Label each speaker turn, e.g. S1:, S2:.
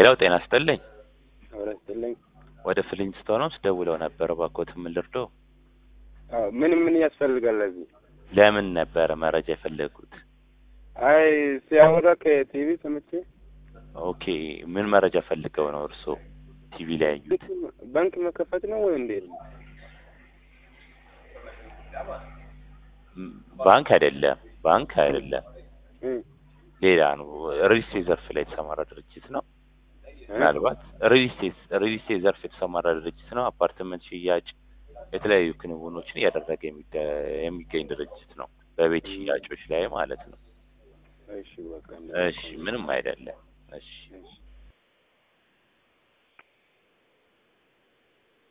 S1: ሄሎ ጤና ይስጥልኝ።
S2: አብረ ስትልኝ
S1: ወደ ፍሊንስቶንስ ደውለው ነበር። እባክዎት ምን ልርዳው?
S2: ምን ምን ያስፈልጋል ለዚህ?
S1: ለምን ነበረ መረጃ የፈለጉት?
S2: አይ ሲያወራ ከቲቪ ሰምቼ
S1: ኦኬ ምን መረጃ ፈልገው ነው እርስዎ ቲቪ ላይ ያዩት?
S2: ባንክ መከፈት ነው ወይ እንዴት ነው?
S1: ም- ባንክ አይደለም፣ ባንክ አይደለም፣
S2: እ
S1: ሌላ ነው። ሪል ስቴት ዘርፍ ላይ የተሰማራ ድርጅት ነው። ምናልባት ሪል ስቴት ሪል ስቴት ዘርፍ የተሰማራ ድርጅት ነው። አፓርትመንት ሽያጭ፣ የተለያዩ ክንውኖችን እያደረገ የሚደ- የሚገኝ ድርጅት ነው። በቤት ሽያጮች ላይ ማለት ነው።
S2: እሺ በቃ
S1: እሺ ምንም አይደለም። እሺ
S2: እሺ